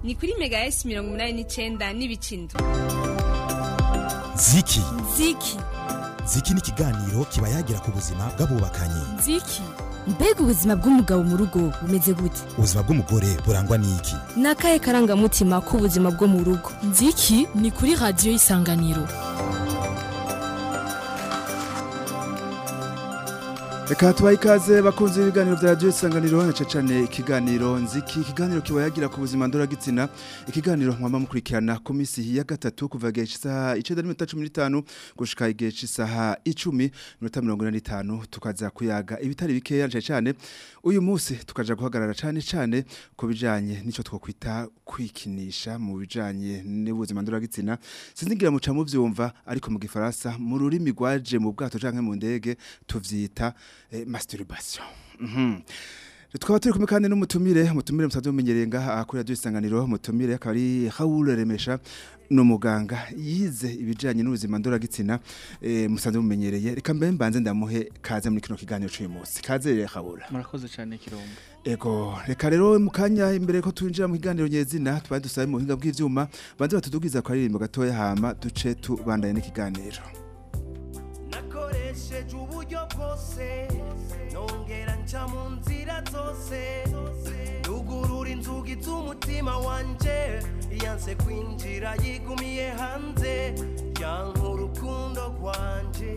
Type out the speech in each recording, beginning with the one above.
ni kuri mega s mirongo umunani n'icenda n'ibicindwe ziki ziki ziki ni ikiganiro kiba yagira ku buzima bw'abubakanye ziki mbega ubuzima bw'umugabo mu rugo bumeze gute ubuzima bw'umugore burangwa n'iki ni akahe karangamutima k'ubuzima bwo mu rugo nziki ni kuri radiyo y'isanganiro Reka tubaye ikaze bakunze ibiganiro vya radio isanganiro na cane ikiganiro nziki ikiganiro kiba yagira ku buzima ndora gitsina ikiganiro mwamba mukurikirana ku misi ya gatatu kuva gihe isaha 9:15 gushika igihe isaha 10:45 tukaza kuyaga ibitari bikeya cyane cyane uyu munsi tukaja guhagarara cyane cyane ku bijanye nico twokwita kwikinisha mu bijanye n'ubuzima ndora gitsina sinzigira muca mu vyumva ariko mu gifaransa mu rurimi rwaje mu bwato canke mu ndege tuvyita eh, masturbation mhm Tukaba turi kumwe kandi n'umutumire umutumire musanzwe mumenyereye ngaha kuri radio isanganiro umutumire akaba ari Raoul Remesha no muganga yize ibijanye n'ubuzima ndora gitsina eh, musanzwe mumenyereye reka mbe mbanze ndamuhe kaze muri kino kiganiro cy'uyu munsi kaze Raoul murakoze cyane kirombo Ego reka rero mu kanya imbere ko twinjira mu kiganiro nyezina twari dusabe mu buhinga bw'ivyuma banze batudugiza kwa ririmbo gatoya hama duce tubandanye n'ikiganiro nakoresheje uburyo bwose nongera nca mu nzira zose rugurura inzugi z'umutima wanje yanse kwinjira yigumiye hanze yanka urukundo rwanje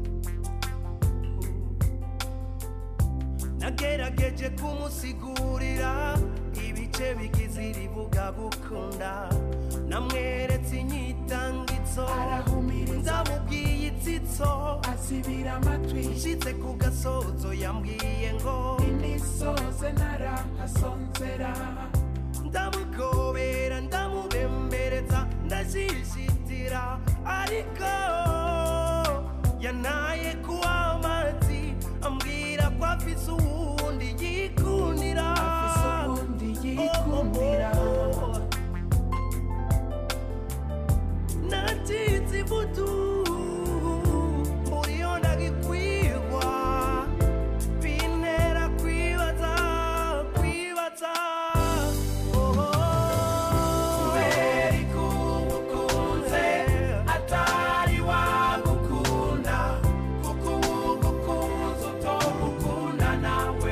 nagerageje kumusigurira ibice bigize iribuga gukunda namweretse inyitangitso ndamubwiye itsitso asibira amatwi nshitse ku gasozo yambwiye ngo inisoze narahasonzera ndamugobera ndamubembereza ndashishitira ariko yanaye kuwa amazi ambwira ko afise uwundi yikundira yikundira natitse ivutu muriyo ndagikwirwa bintera kwibaza kwibaza kubera ikubukunze atari wagukunda kuko uwugukunze utomukunda nawe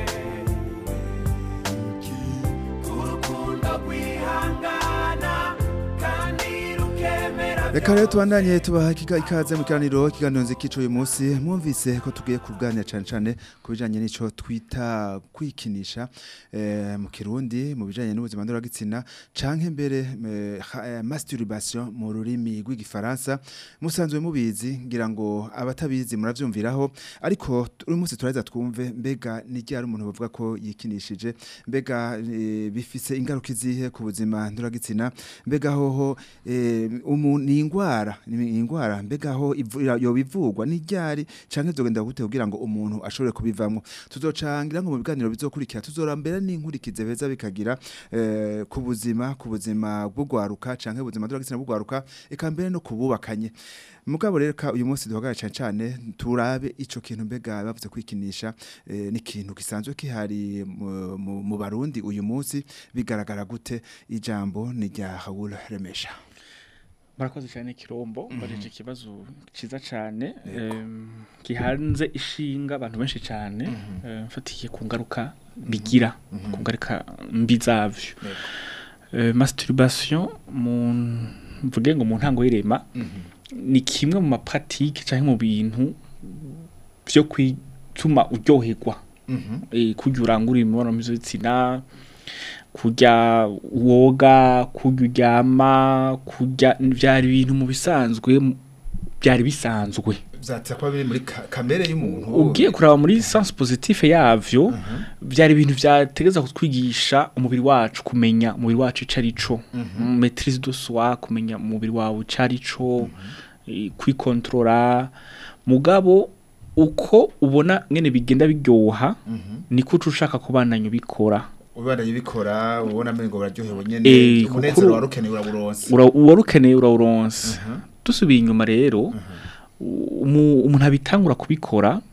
urukundo rwihangana kandi rukemera Reka rero tubandanye tubaha ikiga- ikaze mu kiganiro ikiganiro nzikico uyu munsi mwumvise ko tugiye kuganira cyane cyane ku bijanye n'ico twita kwikinisha eh, mu kirundi mu bijanye n'ubuzima ndoragitsina canke mbere eh, ha- eh, masturbation mu rurimi rw'igifaransa musanzwe mubizi ngira ngo abatabizi muravyumviraho ariko t- uyu munsi turaheza twumve mbega ni ryari umuntu bavuga ko yikinishije mbega eh, bifise ingaruka izihe ku buzima ndoragitsina mbega hoho eh, umuntu ni ingwara ni ingwara mbega ho ivu- yoba ivugwa ni ryari canke zogenda gute kugira ngo umuntu ashobore kubivamwo tuzocangira ngo mu biganiro bizokurikira tuzorambera n'inkurikize beza bikagira eh, ku buzima ku buzima bw'ugwaruka canke ubuzima ndoragitsina bw'ugwaruka eka mbere no kububakanye mugabo rero ka uyu munsi duhagarara cyane cyane turabe ico kintu mbega bavuze kwikinisha eh, ni ikintu gisanzwe kihari mu, mu, mu barundi uyu munsi bigaragara gute ijambo ni rya Raoul Remesha murakoze cyane kirombo mbareje ikibazo cyiza cyane em, gihanze ishinga abantu benshi cyane eh, mfatiye ku ngaruka bigira ku ngaruka mbi zavyo Eh, masturbation mu mvuge ngo mu ntango y'irema ni kimwe mu mapratike cyangwa mu bintu byo kwituma uryoherwa eh, kurya urangura imibonano mpuzabitsina kurya woga kurya uryama kurya byari ibintu mu bisanzwe mu- byari bisanzwe byatse kuba biri muri ka- kamere y'umuntu ugiye kuraba muri sense positive yavyo byari ibintu byategeza kutwigisha umubiri wacu kumenya umubiri wacu ico arico maîtrise de soi kumenya umubiri wawe ico arico eh, kwikontrola mugabo uko ubona ngene bigenda biryoha niko uca ushaka kubandanya ubikora ubandanye ubikora ubona amengo buraryohewe Eh, nyene kuko umunezero uru- warukeneye uraburonse Ura- uwarukeneye urawuronse dusubiye inyuma rero umu- umuntu abitangura kubikora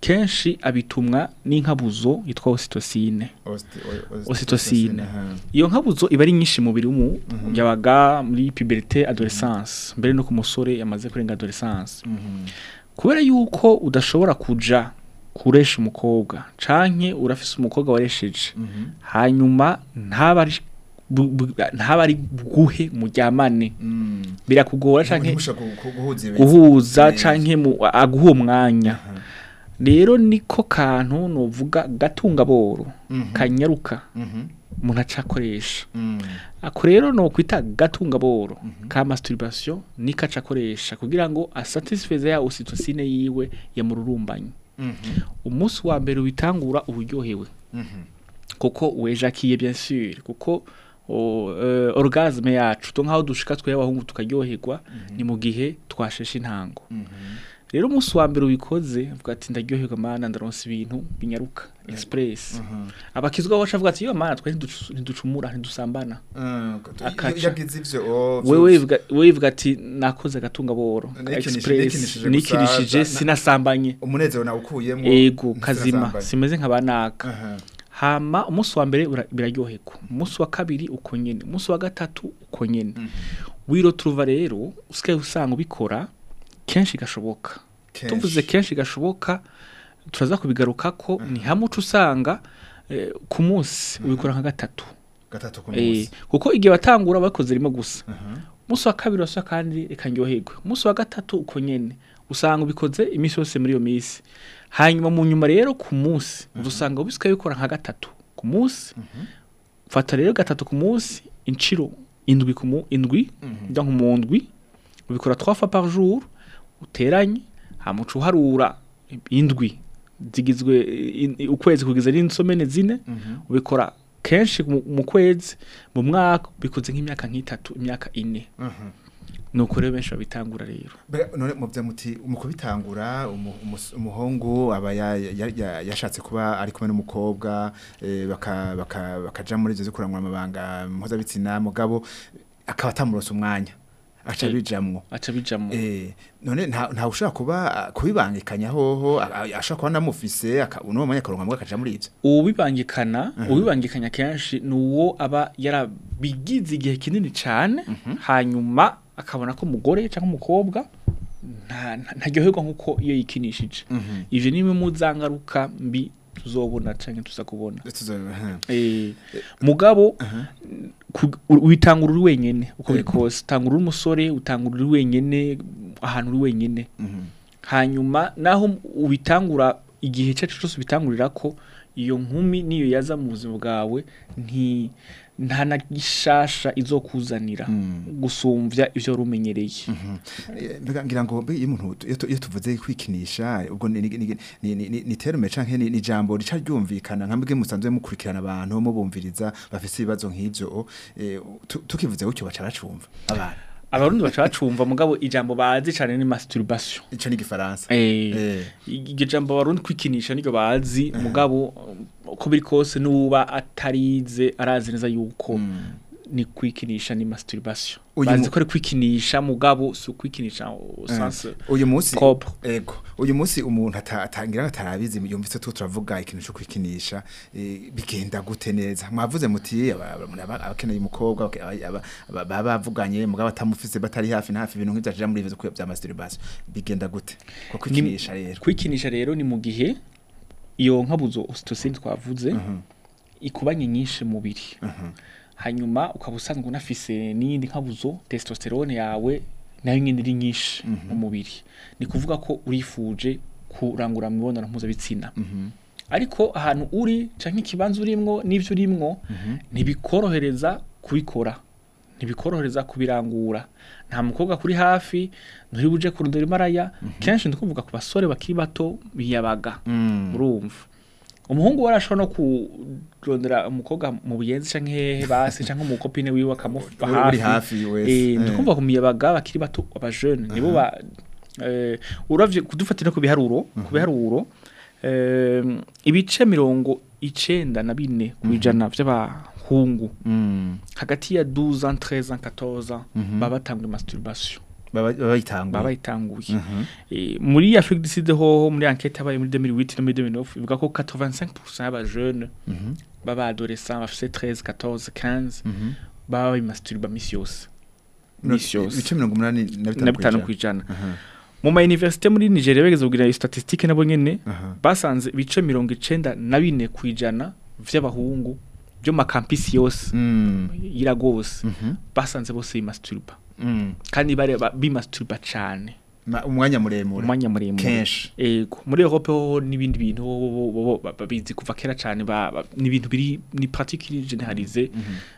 kenshi abitumwa n'inkabuzo yitwa ocytocine Osti- o- o- Ocytocine. aha. iyo nkabuzo iba ari nyinshi mu mubiri w'umu yabaga muri puberté adolescence mbere no ku musore yamaze kurenga adolescence Mhm. kubera yuko udashobora kuja kuresha umukobwa canke urafise umukobwa waresheje Mhm. hanyuma ntaba ari bu- bu- ntaba ari bwuhe muryamane Mm. birakugora canke Ntimushaka gu- gu- guhuza ibintu. guhuza Neza. canke mu- aguha uwo mwanya Aha. rero niko kantu novuga gatungaboro Mhm. kanyaruka Mhm. umuntu aca akoresha Mm. ako rero no kwita gatungaboro ka masturbation niko aca akoresha kugira ngo asatisfeze ya ocytocine yiwe yamururumbanye Mhm. umunsi wa mbere ubitangura uburyohewe Mhm. kuko wejakiye bien sûr kuko o, uh, orgasme yacu to nkaho dushika twe abahungu tukaryoherwa ni mu gihe twasheshe intango Mhm. rero umunsi wa mbere ubikoze avuga ati ndaryoherwa mana ndaronsa ibintu binyaruka express Mhm. abakizwa baca avuga ati yo mana twe ntiducu- ntiducumura ntidusambana Mm. Akaca. Iyo yagize ivyo, oh, wewe vyose. wivuga- wewe wivuga ati nakoze agatungaboro ka Nikinishije- express nikinishije nikirishije gusa, na- sinasambanye umunezero nawukuyemo ego kazima ntizirazambanye. simeze nkabanaka Aha. hama umunsi wa mbere ura- biraryoherwa umunsi wa kabiri uko nyene umunsi wa gatatu uko nyene wiroturuva rero usigaye usanga ubikora kenshi gashoboka Kenshi. tuvuze kenshi gashoboka turaza kubigaruka ko ni hamwe uca usanga eh, ku munsi ubikora nka gatatu gatatu ku Eh, munsi kuko igihe batangura bakoze rimwe gusa Aha. umunsi wa kabiri wasa kandi reka ndyoherwe umunsi wa gatatu uko nyene usanga ubikoze iminsi yose muri iyo minsi hanyuma mu nyuma rero ku munsi usanga ubisigaye bikora nka gatatu ku munsi fata rero gatatu ku munsi inciro indwi ku mu indwi donc mu ndwi ubikora trois fois par jour uteranye hama uca uharura indwi zigizwe in- ukwezi kugeza n'insomene zine ubikora kenshi mu mu kwezi mu mwaka bikoze nk'imyaka nk'itatu imyaka ine Aha. nuko rero benshi babitangura rero Mbega none muvya muti mu kubitangura umu- umus- umuhungu aba ya- ya- ya- yashatse kuba ari kumwe n'umukobwa eh, baka- baka- bakaja muri ivyo vyo kurangura amabanga mpuzabitsina mugabo akaba atamuronse umwanya aca Eh. bijamwo aca bijamo Eh, none nta nta ushaka kuba ah, kubibangikanya hoho a- a- ashaka kuba namufise aka- uno mwanya akaronka mbwa akaja muri ivyo uwubibangikana uwubibangikanya kenshi ni uwo aba yarabigize igihe kinini cyane hanyuma akabona ko umugore cyangwa umukobwa nta- nta- ntaryoherwa nk'uko iyo yikinishije ivyo ni bimwe mu zangaruka mbi tuzobona cyangwa tuza kubona Tuzo- aha. Eh, mugabo ku- u- witangura uri wenyene uko biri kose utangura uri umusore utangura uri wenyene ahantu uri wenyene Mhm. hanyuma naho ubitangura igihe cyacu cyose ubitangurira ko iyo nkumi niyo yaza mu buzima bwawe nti nta na gishasha izokuzanira gusumvya ivyo wari umenyereye Eh, mbega ngira ngo mbe iyo umuntu iyo tu- iyo tuvuze kwikinisha ubwo ni ni ni- ni- ni- ni terme canke ni ni jambo rica ryumvikana nka mbwe musanzwe mukurikirana abantu mubumviriza bafise ibibazo nk'ivyo eh, tu- tukivuze gutyo baca bacumva abantu abarundi baca bacumva mugabo ijambo bazi cane ni masturbation ico ni igifaransa Eh, Eh. iryo jambo abarundi kwikinisha niryo bazi mugabo uko biri kose n'uba atarize arazi neza yuko ni kwikinisha ni masturbation Uyu bazi mu- ko ari kwikinisha mugabo si ukwikinisha au sens uyu munsi propre. ego uyu munsi umuntu ata- atangira atarabizi yumvise tu turavuga ikintu cyo kwikinisha eh, bigenda gute neza mwavuze muti aba- aba- aba- abakeneye umukobwa aba- aba- aba- baba bavuganye mugabo atamufise batari hafi na hafi ibintu nk'ivyo aja muri ivyo bya masturbation bigenda gute ko kwikinisha rero kwikinisha rero ni mu gihe iyo nkabuzo ocytocine twavuze ikubanye nyinshi mu mubiri hanyuma ukaba usanzwe unafise n'iyindi nkabuzo testosterone yawe nayo nyine iri nyinshi mu mubiri ni kuvuga ko urifuje kurangura mu mibonano mpuzabitsina ariko ahantu uri canke ikibanza urimwo n'ivyo urimwo ntibikorohereza kubikora ntibikorohereza kubirangura nta mukobwa kuri hafi nturi buje kurondera imaraya kenshi ndikuvuga ku basore bakiri bato biyabaga urumva umuhungu we arashobora no kurondera umukobwa mu buyenzi canke hehe basi canke umukopine wiwe akamuba Uri hafi hafi wese, eh eh. ndikumva ku miyabaga bakiri bato aba jeune nibo ba eh uravye kudufatira ku biharuro ku biharuro eh ibice mirongo icenda na bine kwijana vy'abahungu hagati ya 12 ans 13 ans 14 ans baba batanga masturbation baba baba bayitanguye baba bayitanguye Mhm. Eh, muri Afrique du Sud hoho muri enquête yabaye muri 2008 no muri 2009 ivuga ko 85% y'abajeune Mhm. baba adolescents bafite 13 14 15 Mhm. baba bayimasturba misi yose Mirongo- misi yose ibice mirongo umunani na na bitanu bitanu ku ku ijana Aha. mu ma université muri Nigeria bageze kugira statistique nabo nyene Aha. basanze ibice mirongo icenda na bine ku ijana vy'abahungu byo mu makampisi yose Mm. iragose Mhm. basanze bose bimasturba Mm. kandi bare ba- bimasturba cane Ma- umwanya muremure umwanya muremure kenshi ego muri Europe ho n'ibindi bintu ho- ho- ho- ho- ba- babizi kuva kera cane ba- ba- ni ibintu biri ni pratique généralisée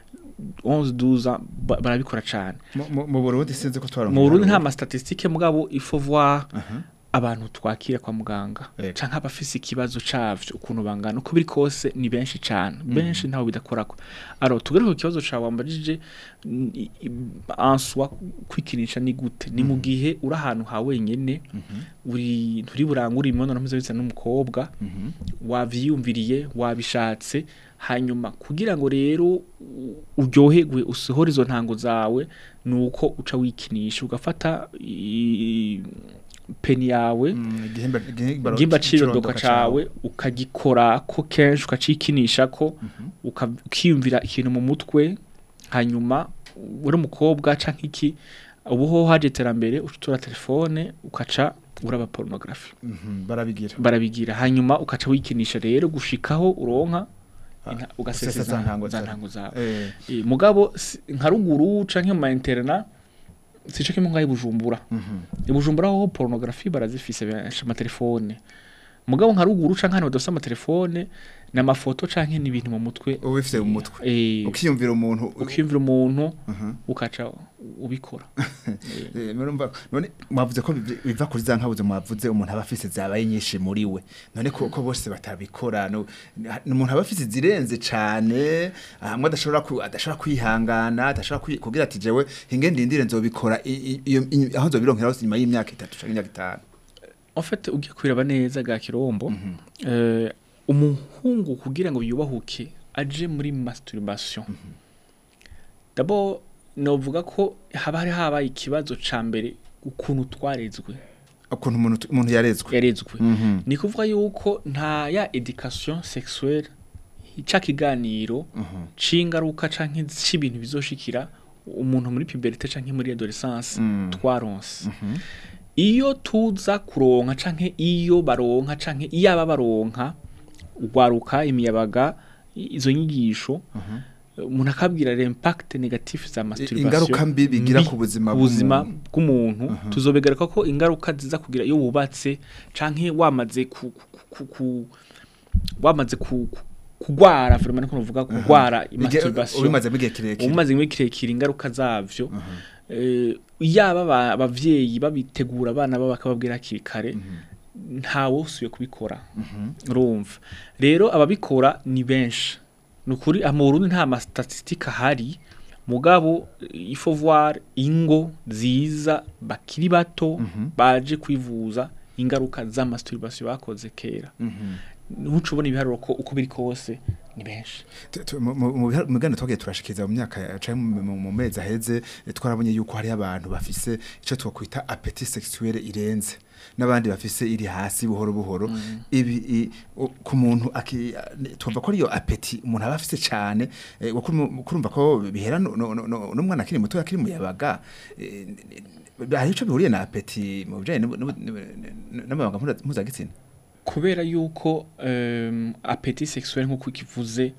11 12 ans ba- barabikora cane Mu- mu mu Burundi sinzi ko twaronka mu Burundi nta ibiharuro. ma statistique mugabo il faut voir Aha. abantu twakira kwa muganga Ego. canke abafise ikibazo cavyo ukuntu bangana uko biri kose ni benshi cane benshi ntaho bidakorako alors tugere ku kibazo cawe wambajije n- i- i- en soi kwikinisha ni gute ni mu gihe uri ahantu ha wenyene uri nturi burangure imibonano mpuzabitsina n'umukobwa Mhm. wavyiyumviriye wabishatse hanyuma kugira ngo rero u- uryoherwe usohore izo ntango zawe nuko uca wikinisha ugafata i- peni yawe Mm, igihimba igihimba gimba c'irondoka cirondoka cawe ukagikora ko kenshi ukacikinisha ko uka- ukiyumvira ikintu mu mutwe hanyuma uri umukobwa canke iki ubu ho haje iterambere ucutura telefone ukaca uraba pornography Mhm, barabigira barabigira hanyuma ukaca wikinisha rero gushikaho uronka Ah, inta- usesa ugasesa za ntango za zawe. ntango zawe Eh, Eh, mugabo si- nka ruguru canke mu ma interna sico kimwe ngaho i Bujumbura mhm. i Bujumbura ho pornography barazifise benshi amatelefone mugabo nka ruguru canke hano badafise amatelefone n'amafoto canke n'ibintu mu mutwe uba bifite mu mutwe eh, ukiyumvira umuntu ukiyumvira umuntu Mhm. ukaca ubikora Eh, murumva none mwavuze ko biv- biva kuri za nkabuze mwavuze umuntu aba afise zabaye nyinshi muri we none ko ko bose batabikora no ni umuntu aba afise zirenze cane hamwe adashobora ku- adashobora kwihangana adashobora kwi- kugira ati jewe hinge ndindire nzobikora i- i- iyo i- aho nzobironkera hose nyuma y'imyaka itatu canke imyaka itanu en fait ugiye kwiraba neza ga kirombo eh, umuhungu kugira ngo yubahuke aje muri masturbation d'abord novuga ko haba hari habaye ikibazo ca mbere ukuntu twarezwe ukuntu umuntu umuntu yarezwe yarezwe Mhm. ni kuvuga yuko nta ya education sexuelle ca kiganiro c'ingaruka canke c'ibintu bizoshikira umuntu muri puberté canke muri adolescence Mm. twaronse iyo tuza kuronka canke iyo baronka canke iyo aba baronka ugwaruka imiyabaga i- izo nyigisho umuntu akabwira l'impact negatif za masturbation ingaruka mbi bigira mbi ku buzima ku buzima bw'umuntu. bw'umuntu tuzobegereka ko ingaruka ziza kugira iyo wubatse canke wamaze ku, ku, ku, ku wamaze ku, ku kugwara vraiment niko novuga kugwara Igihe- masturbation ubimaze igihe kirekire umaze igihe kirekire ingaruka zavyo eh, yaba aba- abavyeyi babitegura abana babo bakababwira hakiri kare ntawe usubiye kubikora urumva rero ababikora ni benshi ni ukuri ah, mu Burundi nta ma statistique ahari mugabo il faut voir ingo nziza bakiri bato baje kwivuza ingaruka za masturbation bakoze kera ntuce ubona ibiharuro ko uko biri kose ni benshi Tu- tu- mu- mu mu biha- mu biganiro twagiye turashikiriza mu myaka ya- canke mu- mu mu mezi aheze eh, twarabonye yuko hari abantu bafise ico twakwita appétit sexuel irenze n'abandi bafise iri hasi buhoro buhoro ibi i- u- ku muntu aki- ne- twumva ko ariyo appétit umuntu aba afise cane eh, wo kurum- kurumva ko bihera no- no- no- no- n'umwana akiri muto akiri muyabaga eh, n- hari ico bihuriye na appétit mu bijanye n'ubu- n'ubu- n'ubu- n'amabanga mpuza- mpuzagitsina kubera yuko um, appétit sexuel nk'uko ikivuze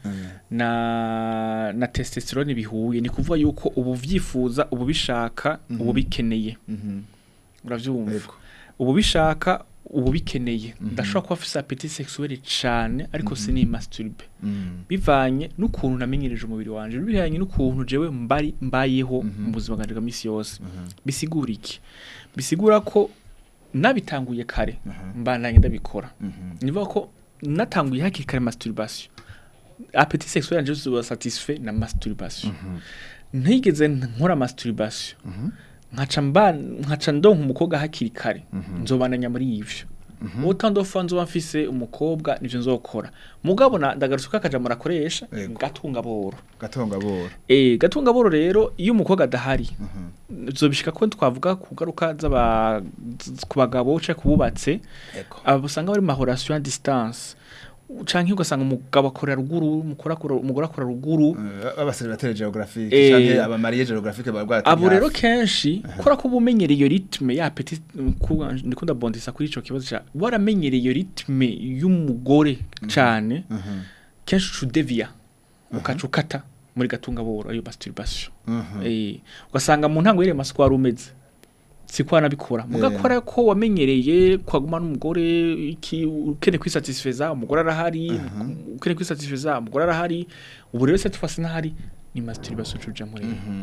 na na testosterone bihuye ni kuvuga yuko ubu vyifuza ubu bishaka ubu bikeneye uravyumva Yego. ubu bishaka ubu bikeneye ndashobora kuba afise appétit sexuel cane ariko sini masturbe bivanye n'ukuntu namenyereje umubiri wanje bivanye n'ukuntu jewe mbari mbayeho mu buzima bwanje bwa misi yose bisigura iki bisigura ko nabitanguye kare mbandanye ndabikora nivuga ko natanguye hakiri kare masturbation appétit sexuel yanje uba satisfait na masturbation ntigeze nkora masturbation nkaca mba nkaca ndonka umukobwa hakiri kare nzobandanya muri ivyo utando fa nzoba mfise umukobwa nivyo nzokora mugabo na ndagarutse kakaja murakoresha Yego. gatunga boro gatonga boro Eh gatunga boro rero iyo umukobwa adahari zobishika ko twavuga ku ngaruka z'aba z- ku bagabo canke kububatse abo usanga bari mu mahorasiyo à distance canke ugasanga umugabo akorera ruguru umugore akora umugore akora ruguru abaseribateri geographique Eh, canke abamariye geographique baba abo rero kenshi kubera ko uba umenyereye iyo ritme ya petit kuba ndikunda bondisa kuri ico kibazo ca waramenyereye iyo ritme y'umugore cane kenshi ucudeviya ukaca ukata muri gatunga boro ayo masturbation eh ugasanga mu ntango y'ire masuku wari umeze siko wanabikora mugakora ko wamenyereye kwaguma n'umugore iki ukene kwisatisfeza umugore arahari ukene kwisatisfeza umugore arahari ubu rero se tufase n'ahari ni masturbation cuja muri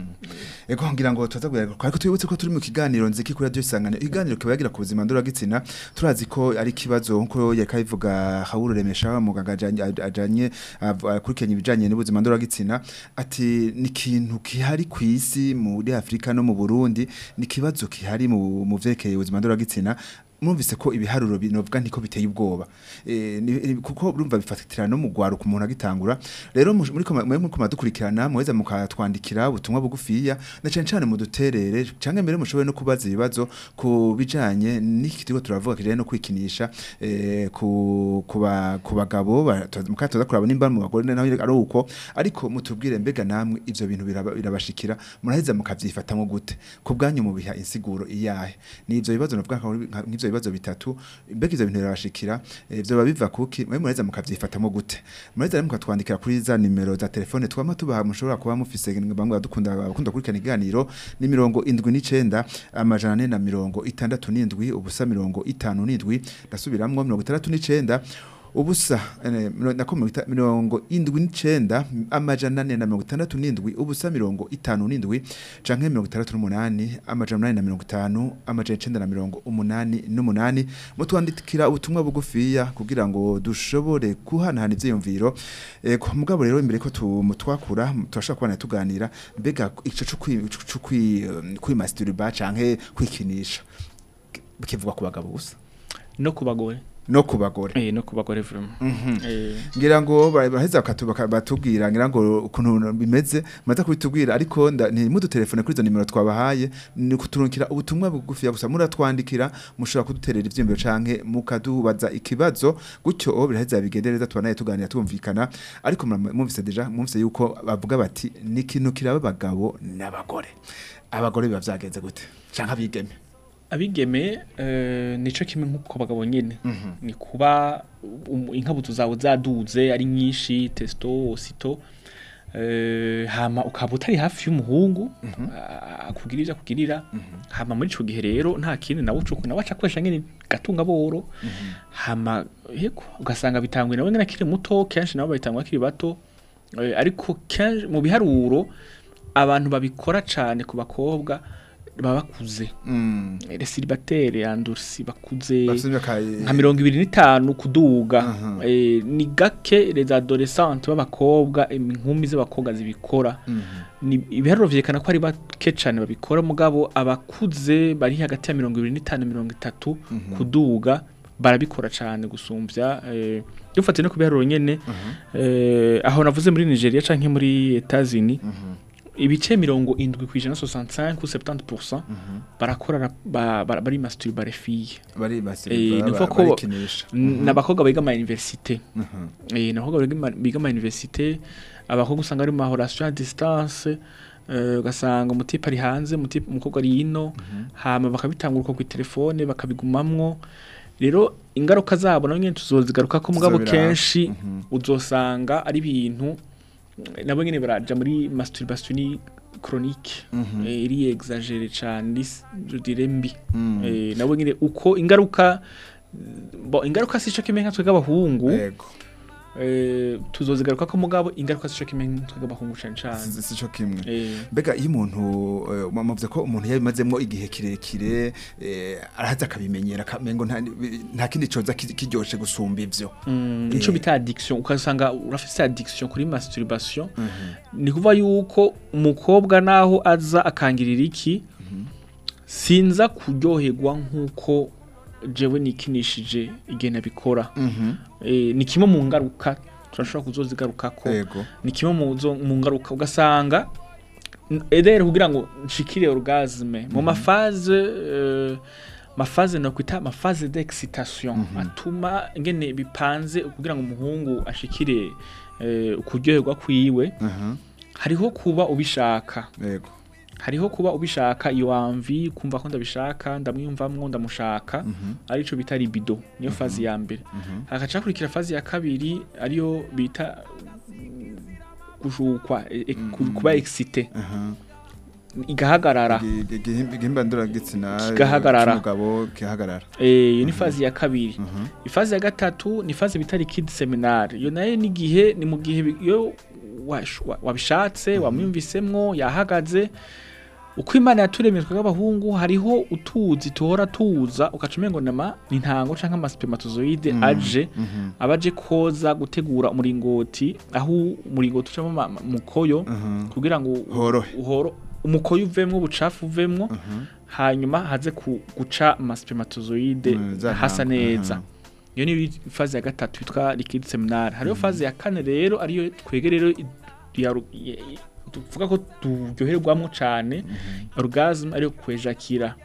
Ego ngira ngo tuza kuyaga ariko twibutse ko turi mu kiganiro nziki kuri radio isangano iganiro kibagira ku buzima ndora gitsina turazi ko ari kibazo nko yakayivuga Hawuru remesha muganga ajanye ajanye av- akurikiranye ibijanye n'ubuzima ndora gitsina ati ni kintu kihari ku isi muri Afrika no mu Burundi ni kibazo kihari mu mu vyerekeye ubuzima ndora gitsina mwumvise ko ibiharuro binovuga ntiko biteye ubwoba eh ni- ni- kuko urumva bifatira no mu gwaruka umuntu agitangura rero mu- muri koma muri koma dukurikirana muheza mukatwandikira ubutumwa bugufiya na cyane cyane mu duterere canke mbere mushoboye no kubaza ibibazo ku bijanye n'iki kigo turavuga kijanye no kwikinisha eh ku kuba ku bagabo ba- tu- mukatoza kuraba nimba mu bagore naho ari uko ariko mutubwire mbega namwe ivyo bintu biraba- birabashikira muraheza mukavyifatamwo gute ku bwanyu mu biha insiguro iyahe ni ivyo bibazo navuga nka- nka- nk'ivyo bibazo bitatu mbega ivyo bintu birabashikira eh, vyoba biva kuki mwe muraheza mukavyifatamwo gute muraheza rero mukatwandikira kuri za nimero za telefone twama tubaha mushobora kuba mufise bamwe badukunda abakunda kurikirana iganiro ni mirongo indwi n'icenda amajana ane na mirongo itandatu n'indwi ubusa mirongo itanu n'indwi ndasubiramwo mirongo itandatu n'icenda ubusa eh, miro- nako mirongo ita- mirongo indwi n'icenda amajana ane na mirongo itandatu n'indwi ubusa mirongo itanu n'indwi canke mirongo itandatu n'umunani amajana umunani na mirongo itanu amajana icenda na mirongo umunani n'umunani mutwandikira ubutumwa bugufiya kugira ngo dushobore guhanahana ivyiyumviro ego mugabo rero imbere ko tumutwakura turashobora kubana tuganira mbega ico co kwi- co kwi kwimasturba canke kwikinisha bikivugwa ku bagabo gusa no ku bagore no ku bagore eh no ku bagore vraiment eh ngira ngo ba- baheza bakatu- baka- batubwira ngira ngo ukuntu bimeze maze kubitubwira ariko nda- ntimudutelefone kuri izo nimero twabahaye ni kuturungikira ubutumwa bugufiya gusa muratwandikira mushobora kuduterera ivyiyumviro canke mukadubaza ikibazo gutyo o biraheza bigendereza tubanaye tuganira tumvikana ariko mura- mwumvise deja mwumvise yuko bavuga bati ni ikintu kiraba abagabo n'abagore abagore biba vyagenze gute canke abigeme abigeme eh, nico kimwe nk'uko bagabo nyene ni kuba um, inkabuto zawe zaduze ari nyinshi testo osito eh, hama ukaba utari hafi y'umuhungu ah, akugira ivyo akugirira hama muri ico gihe rero nta kindi nawe ucuku nawe acakoresha nyene gatunga boro hama yego ugasanga bitangwe nawe nyene akiri muto kenshi nabo babitangwa akiri bato eh, ariko kenshi mu biharuro abantu babikora cane ku bakobwa baba bakuze mm. les célibataires andursi bakuze bafite imyaka nka mirongo ibiri n'itanu kuduga Aha. eh, ni gake les adolescentes b'abakobwa inkumi z'abakobwa zibikora ni ibiharuro vyerekana ko ari bake cane babikora mugabo abakuze bari hagati ya mirongo ibiri n'itanu mirongo itatu kuduga barabikora cane gusumvya eh, dufatiye no ku biharuro nyene eh, aho navuze muri Nigeria canke muri Etats-Unis ibice mirongo indwi kwijana 65 ou 70% barakora ra- ba- ba- bari masturba les filles bari Eh, basiriba ni ukuvuga ko- barikinisha n'abakobwa biga ama université Mhm. eh n'abakobwa biga ama- biga ama université abakobwa usanga ari mu ma relation à distance eh, ugasanga umutipe ari hanze umutipe umukobwa ari ino hama bakabitangura ku telefone bakabigumamwo rero ingaruka zabo nawe nyene tuzozigaruka ko mugabo Tuzobiraba. kenshi Mhm. uzosanga ari ibintu nabo nyene baraja muri masturbation chronique Mhm. eh, iri exagere cyane je dirais mbi Mm. eh, nabo nyene uko ingaruka bo ingaruka sico kimwe nka twebwe abahungu Ego. eh, tuzozigaruka ko mugabo ingaruka sico kimwe nka twebwe abahungu cane cane Si- si cyo kimwe eh, mbega iyo umuntu eh, muvuze ko umuntu yabimazemo igihe kirekire eh, arahaza akabimenyera akamengo nta nta kindi coza ki- kiryoshe gusumba ivyo mm, Eh. ico bita addiction ukasanga urafise addiction kuri masturbation ni kuva yuko umukobwa naho aza akangirira iki sinza kuryoherwa nk'uko jewe nikinishije igihe nabikora eh, ni kimwe mu ngaruka turashobora kuzozigaruka ko ego ni kimwe mu zo- mu ngaruka ugasanga edere kugira ngo nshikire orgasme mu mafaze eh, mafaze no kwita mafaze d'excitation atuma ngene bipanze kugira ngo umuhungu ashikire eh, ukuryoherwa kwiwe aha hariho kuba ubishaka yego hariho kuba ubishaka iyo wamvi kumva ko ndabishaka ndamwiyumvamwo ndamushaka arico bita libido niyo fazi ya mbere hagaca hakurikira fazi ya kabiri ariyo bita mm, gushukwa e- e- ku- kuba excité aha igahagarara Igi- igi- igihimba ndoragitsina Kigahagarara. cy'umugabo kihagarara Eh, iyo ni fazi ya kabiri ifazi ya gatatu ni fazi bita liquide seminari iyo nayo ni igihe ni mu gihe bi- iyo wash- wa- wabishatse wamwumvisemwo yahagaze uko imana yaturemye twebwe abahungu hariho utuzi tuhora tuza ugaca umengo nama ni intango canke amaspermatozoide aje abaje koza gutegura umuringoti aho umuringoti ucamo ama- ama- umukoyo kugira ngo u- Horohe. uhoro umukoyo uvemwo ubucafu uvemwo hanyuma haze ku- guca amaspermatozoide Mm, za hasa ntango, neza aha. iyo ni faze ya gatatu yitwa liquide seminari hariho faze ya kane rero ariyo twege rero i- ya ru- ya- i- tuvuga ko turyoherwamo cane orgasme ariyo kwejakira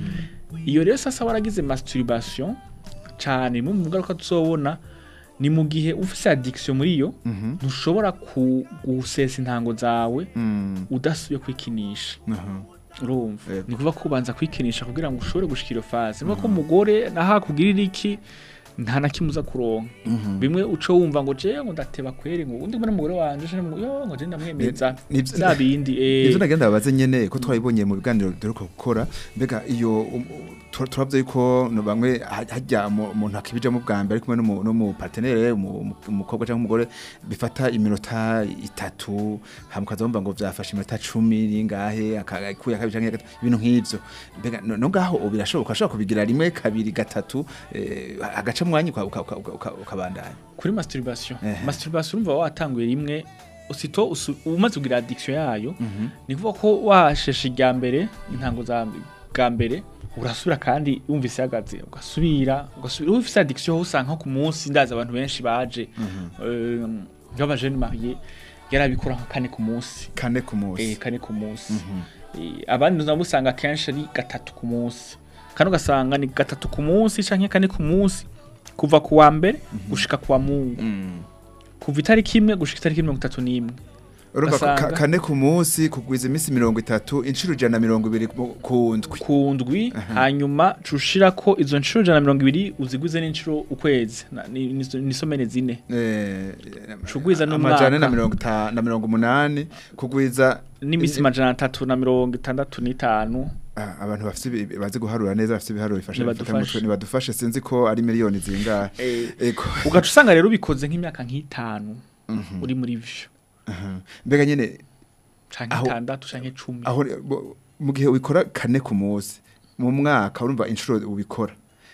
iyo rero sasa waragize masturbation cane mu ngaruka tuzobona ni mu gihe ufise addiction muri yo ntushobora ku- gusesa intango zawe Mm, udasubiye kwikinisha aha urumva Yego. ni kuvuga ko ubanza kwikinisha kugira ngo ushobore gushikira iyo faze nivuga ko umugore naho akugirira iki nta na kimwe uza kuronka bimwe uco wumva ngo jewe ngo ndateba kweri ngo undi mbona umugore wanje je ngo yo ngo je ndamwemeza Ni- nivyo- za bindi Ivyo eh nagenda babaze nyene ko twabibonye mu biganiro duheruka gukora mbega iyo um, tu- turavye yuko no bamwe ha- hajya mu- umuntu akibijamo bwa mbere ari kumwe n'umu- n'umu partenaire umu- umu- umukobwa cyangwa umugore bifata iminota itatu hamukaza bumva ngo vyafashe iminota cumi ningahe akakuya kabiri canke gatatu ibintu nk'ivyo mbega no no ngaho ubu birashoboka ashobora kubigira rimwe kabiri gatatu eh, agaca mwanya uka- uka- uka- uka- ukabandanya kuri masturbation Ehe. masturbation urumva watanguye rimwe usito usu- umaze kugira addiction yayo ni kuvuga ko washeshe irya mbere intango za bwa mbere urasubira kandi wumvise ihagaze ugasubira ugasubira uba ufise addiction usanga nko ku munsi ndazi abantu benshi baje Eh, nk'abajene mariye yarabikora nka kane ku munsi kane ku munsi eh, kane ku munsi Eh, abandi nabo usanga kenshi ari gatatu ku munsi kandi ugasanga ni gatatu ku munsi canke kane ku munsi kuva ku wa mbere gushika ku wa mungu Mm. kuva itariki imwe gushika itariki mirongo itatu n'imwe urumva ko ka- Ugasanga- kane ku munsi kugwiza iminsi mirongo itatu inshuro ijana na mirongo ibiri mu- ku ndwi ku ndwi hanyuma cushira ko izo nshuro ijana na mirongo ibiri uzigwize n'inshuro ukwezi Na- ni- ni- ni somene zine Eh, Cugwiza n'umwaka. amajana na mirongo ita- na mirongo umunani kugwiza n'imisi majana atatu na mirongo itandatu n'itanu Ah, abantu bafite ibi- bazi guharura neza bafite ibiharuro bifasha Nibadufashe. bifata mu mutwe, nibadufashe sinzi ko ari miliyoni zingahe ego ugaca usanga rero ubikoze nk'imyaka nk'itanu uri muri vyo Aha. mbega nyene canke Aho- itandatu canke cumi aho bo- mu gihe ubikora kane ku munsi mu mwaka urumva inshuro ubikora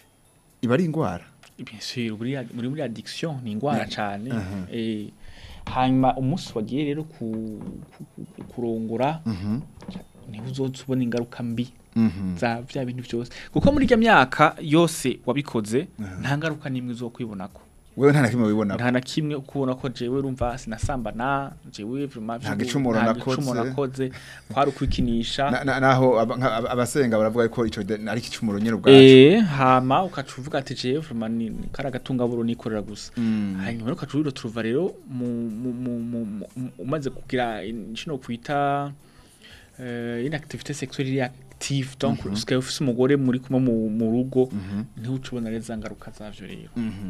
iba ari indwara bien sûr muri muri muri addiction ni ingwara cane aha. eh hanyuma umunsi wagiye rero ku, ku, ku, kurongora niho uzoza ubona ingaruka mbi Mhm. za vya bintu byose kuko muri irya myaka yose wabikoze nta ngaruka n'imwe uzokwibonako wewe nta na kimwe wibona nta na kimwe ukubona ko jewe urumva sinasambana jewe vraiment Nta vyo- gicumuro nta nakoze. gicumuro nakoze kwari ukwikinisha Na- na- naho aba- nka- aba- abasenga baravuga ko ico de- ari ikicumuro nyene ubwacu Eh, hama ukaca uvuga ati jewe vraiment ni ni kari agatungaburo nikorera gusa Mm. hanyuma rero ukaca turuva rero mu- mu- mu- mu- mu- mu- umaze kugira inshino kwita eh, une activité sexuelle iri active donc usigaye ufise umugore muri kumwe mu- mu rugo niho uca ubona rero za ngaruka zavyo rero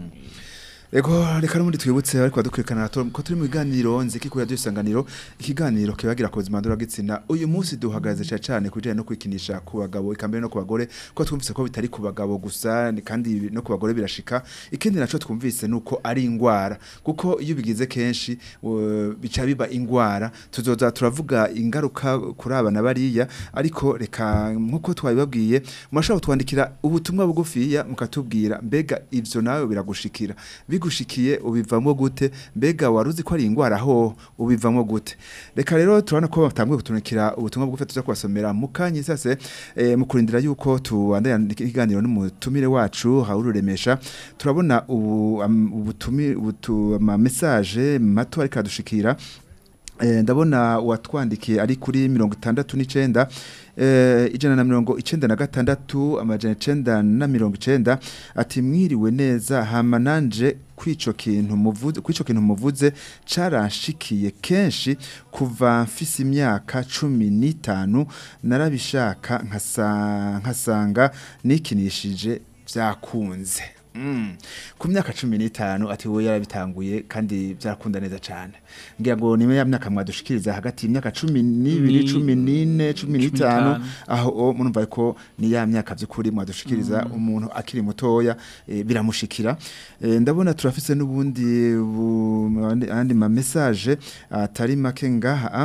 Ego reka n'ubundi twibutse ariko badukurikirana to- ko turi mu biganiro nziki ku radio isanganiro ikiganiro kibagira ku buzima ndoragitsina uyu munsi duhagaze cyane cyane kujanye no kwikinisha ku bagabo ikambere no ku bagore ko twumvise ko bitari ku bagabo gusa ni kandi no ku bagore birashika ikindi naco twumvise nuko ari ingwara kuko iyo bigize kenshi uh, bica biba ingwara tuzoza turavuga ingaruka kuri abana bariya ariko reka nkuko twabibabwiye murashobora kutwandikira ubutumwa bugufiya mukatubwira mbega ivyo nawe biragushikira bigushikiye ubivamo gute mbega waruzi ko ari ingwara ho ubivamo gute reka rero turabona ko batanguye kutunikira ubutumwa bugufi tuza kubasomera mu kanya sase eh, mu kurindira yuko tubandanya ikiganiro n'umutumire wacu hawururemesha turabona ubu am- ubutumi ubutu ama message mato ariko adushikira Eh, ndabona uwatwandikiye ari kuri mirongo itandatu n'icenda eh, ijana na mirongo icenda na gatandatu amajana icenda na mirongo icenda ati mwiriwe neza hama nanje kwico kintu muvuze kwico kintu muvuze caranshikiye kenshi kuva mfise imyaka cumi n'itanu narabishaka nkasa- nkasanga nikinishije vyakunze Mm. ku myaka cumi n'itanu ati wowe yarabitanguye kandi byarakunda neza cyane ngira ngo ni ya myaka mwadushikiriza hagati y'imyaka cumi n'ibiri Ni- cumi n'ine cumi n'itanu n'itanu. aho o, murumva ko ni ya myaka by'ukuri mwadushikiriza umuntu akiri mutoya eh, biramushikira Eh, ndabona turafise n'ubundi bu- andi- andi ma message atari make ngaha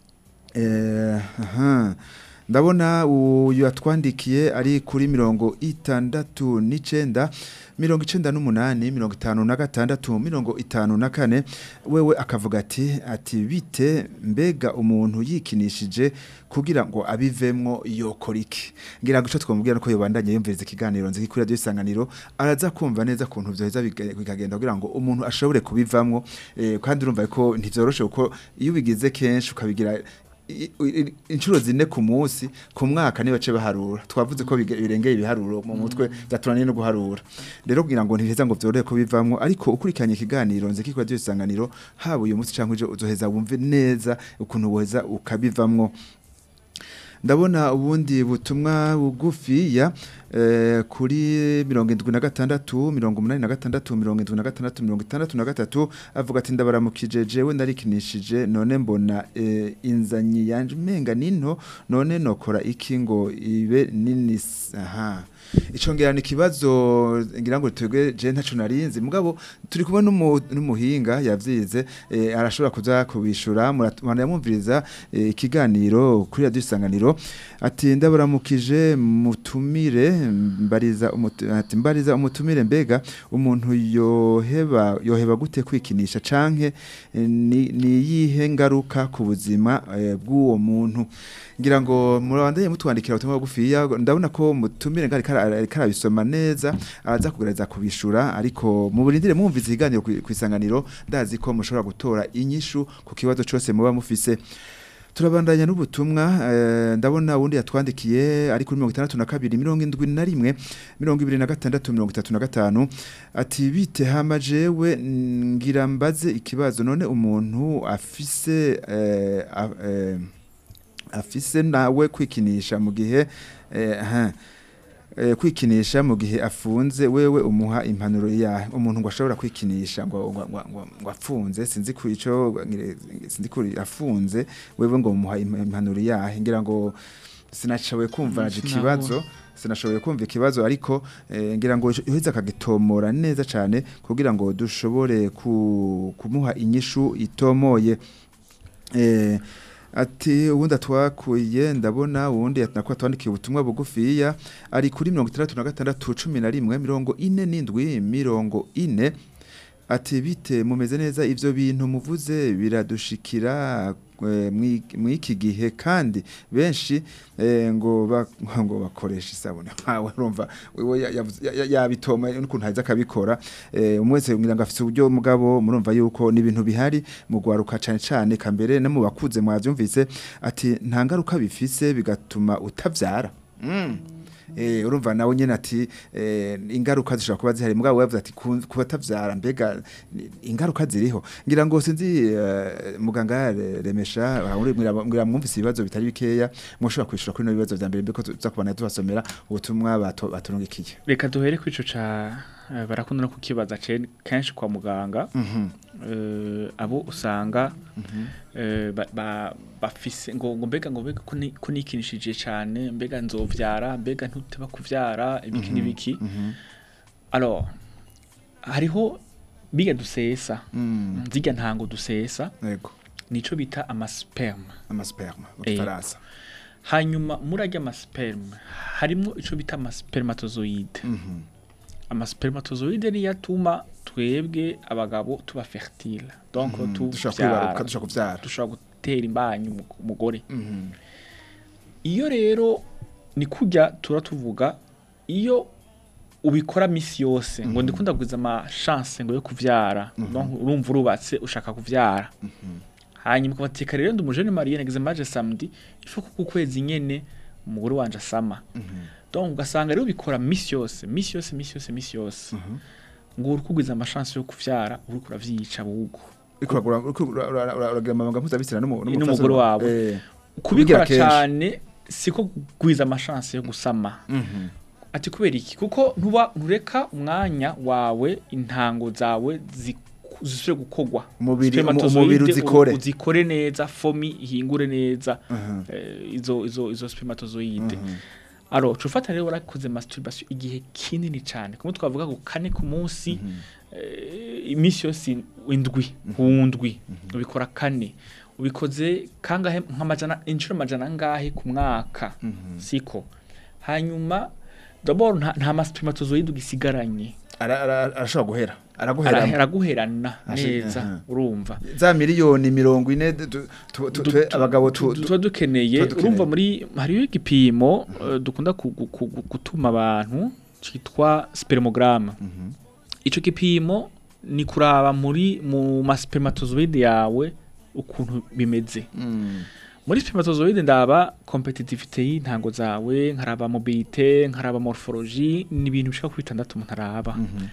Eh, aha. ndabona uyu yatwandikiye ari kuri mirongo itandatu n'icenda mirongo icenda n'umunani mirongo itanu na gatandatu mirongo itanu na kane wewe akavuga ati ati bite mbega umuntu yikinishije kugira ngo abivemwo yokora iki ngira ngo ico twamubwira nuko yobandanye yumviriza ikiganiro nzi kuri radio isanganiro araza kumva neza ukuntu vyoheza biga- bikagenda kugira ngo umuntu ashobore kubivamwo eh, kandi urumva ko ntivyoroshe kuko iyo ubigize kenshi ukabigira i- i- inshuro zine ku munsi ku mwaka niba bace baharura twavuze ko bige- birengeye ibiharuro mu mutwe byaturaniye no guharura rero kugira ngo ntiheza ngo vyorohe ko bivamwo ariko ukurikiranye ikiganiro nzi kiko radio isanganiro haba uyu munsi canke ejo uzoheza wumve neza ukuntu woheza ukabivamwo ndabona ubundi butumwa bugufiya eh, kuri mirongo indwi na gatandatu mirongo umunani na gatandatu mirongo indwi na gatandatu mirongo itandatu na gatatu avuga ati ndabaramukije jewe ndarikinishije none mbona eh, inzanyi yanje menga ninto none nokora iki ngo ibe nini s- aha ico ngira ni kibazo ngira ngo twebwe je ntaco narinzi mugabo turi kumwe n'umu- n'umuhinga yavyize eh, arashobora kuza kubishura muramwumviriza eh, ikiganiro kuri radio isanganiro ati ndabaramukije mutumire mbariza umutu, ati mbariza umutumire mbega umuntu yoheba yoheba gute kwikinisha canke eh, ni ni yihe ngaruka ku buzima eh, bw'uwo muntu ngira ngo murabandanye mutwandikira ubutumwa bugufiya ndabona ko mutumire ngari karabisoma neza araza kugereza kubishura ariko mu burindire mwumviza ikiganiro ku ku isanganiro ndazi ko mushobora gutora inyishu ku kibazo cyose muba mufise turabandanya n'ubutumwa eh, ndabona wundi yatwandikiye ari kuri mirongo itandatu na kabiri mirongo indwi na rimwe mirongo ibiri na gatandatu mirongo itatu na gatanu ati bite hama jewe ngira mbaze ikibazo none umuntu afise eh, a- eh, afise nawe kwikinisha mu gihe eh, aha, eh, kwikinisha mu gihe afunze wewe umuha impanuro ya umuntu ngo ashobora kwikinisha ngo ngo ngo- ngo- ngo afunze sinzi ku ico ngire- sinzi kuri afunze wewe ngo umuha im- impanuro yahe ngira ngo sinashoboye kumva naje Sinabona. ikibazo sinashoboye kumva ikibazo ariko eh, ngira ngo uheze akagitomora neza cyane kugira ngo dushobore ku, kumuha inyishu itomoye eh, ati ubundi atwakuye ndabona ubundi nako atwandikiye ubutumwa bugufiya ari kuri mirongo itandatu na gatandatu cumi na rimwe mirongo ine n'indwi mirongo ine ati bite mumeze neza ivyo bintu muvuze biradushikira eh, mwi- mw'iki gihe kandi benshi eh, ngo ba- ngo bakoresha isabune nkawe urumva wewe ya- yavuze- ya- ya- yabitoma n'ukuntu haza akabikora eh, umwe wese ngira ngo afise uburyo mugabo murumva yuko ni ibintu bihari mu gwaruka cane cane kambere no mu bakuze mwavyumvise ati nta ngaruka bifise bigatuma utavyara mm. Eh, urumva nawe nyene ati eh, ingaruka zishobora kuba zihari mugabo yavuze ati ku- kuba tavyara mbega ni- ingaruka ziriho ngira ngo sinzi eh, muganga Re- remesha ahuri ngira mwumvise ibibazo bitari bikeya mushobora kwishura kuri no bibazo vya mbere mbeko tuza kubana tubasomera ubutumwa bato- baturungikiye reka duhere ku ico ca eh, barakunda no kukibaza ce- kenshi kwa muganga Mhm. eh, abo usanga eh, ba- ba- bafise ngo ngo mbega ngo mbega ko ni- ko nikinishije cyane mbega nzovyara mbega ntuteba kuvyara ibiki n'ibiki alors hariho biga dusesa Mm. nzirya ntango dusesa yego nico bita amasperme amasperma mu Eh. gifaransa hanyuma murarya amasperme harimwo ico bita amaspermatozoide Mhm. amaspermatozoide niyo atuma twebwe abagabo tuba fertile donc dushobora tuvyara kwibaruka dushobora kuvyara dushobora gutera imbanyi umu- umugore Mhm. iyo rero ni kujya tura tuvuga iyo ubikora misi yose ngo ndikunda kugiza ama chance ngo yo kuvyara donc urumva urubatse ushaka kuvyara hanyuma ukabateka rero ndi umujene mariye nagize maje samedi ifu kuko ukwezi nyene umugore wanje asama donc ugasanga rero ubikora misi yose misi yose misi yose misi yose ngo uri kugwiza amashansi yo kuvyara uri kuravyica bugo Uriko uragura- uriko ura- ura- ura- uragira amabanga mpuzabitsina n'umu- n'umupfasoni n'umugore wawe. wawe. Eh, kubikora kenshi. cyane siko kugwiza amashansi yo gusama mhm. ati kubera iki kuko ntuba ntureka umwanya wawe intango zawe ziku- zisubire gukogwa Umubiri- umu- Spermatozoide umubiri u- uzikore. uzikore neza fomi ihingure neza Mhm. eh, izo izo izo spermatozoide aro cufata rero warakoze masturbation igihe kinini cyane kumwe twavuga ngo kane ku munsi eh, iminsi yose indwi hundwi ubikora kane ubikoze kangahe nk'amajana inshuro amajana angahe ku mwaka siko hanyuma d'abord nta, nta maspermatozoide ugisigaranye Ara- ara- arashobora guhera Ara- araguhera araguherana Ashi- neza aha. urumva za miliyoni mirongo ine du- du- tu- tu- Du- twe tu- abagabo tu- tu- tuba dukeneye tuba dukeneye. urumva muri hariho igipimo eh, dukunda ku- ku- ku- ku- gutuma abantu cyitwa spermogramme ico gipimo ni kuraba muri mu maspermatozoide yawe ukuntu bimeze Mm. muri spermatozoide ndaba competitivité y'intango zawe nkaraba mobilité nkaraba morphologie ni ibintu bishika kuri bitandatu umuntu araba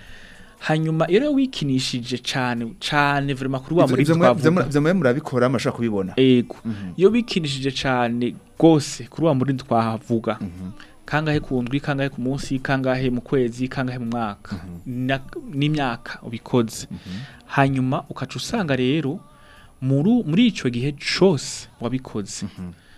hanyuma iyo rero wikinishije cane cane vraiment kuri wa Ivyo- muri ivyo mwe- ivyo twavuga mwe- ivyo mwe murabikora murashobora kubibona ego iyo bikinishije cyane rwose kuri wa muri twahavuga kangahe ku ndwi kangahe ku munsi kangahe mu kwezi kangahe mu mwaka Na- n'imyaka ubikoze hanyuma ukaca usanga rero muri muri icyo gihe cyose wabikoze